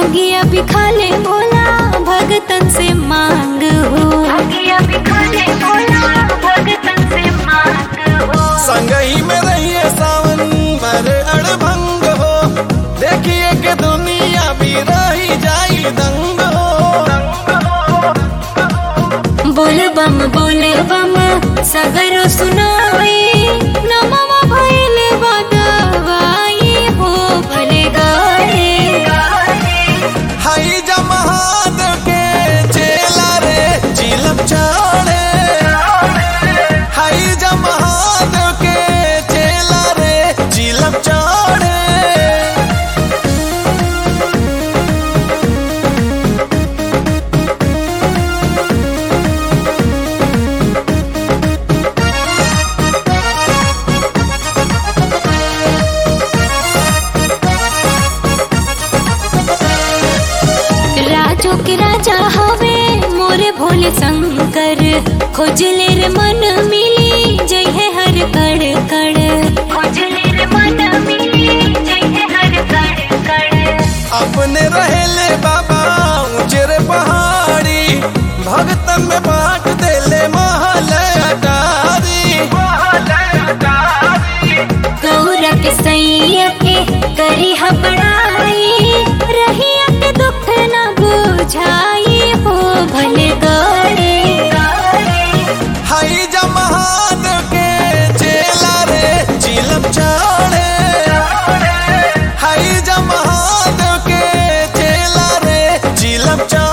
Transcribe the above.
भंगिया भी खाले भोला भगतन से मांग हो भंगिया भी खाले भोला भगतन से मांग हो संगही में रहिए सावन भर अड़भंग हो देखिए कि दुनिया भी रही जाई दंग हो बोल बम बोल बम सगरो सुनाई नमवा भइल बदवाई हो भले गाए हाई जमहादेव के चेला रे चिलम चाड़े हाई जमहादेव के चेला रे चिलम चाड़े राजो के राजा हवे मोरे भोले शंकर खोजले रे मन मिली जय है हर कड़ कड़ खोजले रे मन मिली जय है हर कड़ कड़ अपने रहेले बाबा ऊंचे रे पहाड़ी भगतन में बांट देले महल अटारी गौरा के सैया के करी बड़ाई रहिया के दुख न बुझाई हो भले गड़े हाई जमहादेव के चेला रे चिलम चाड़े हाई जमहादेव के चेला रे चिलम चाड़े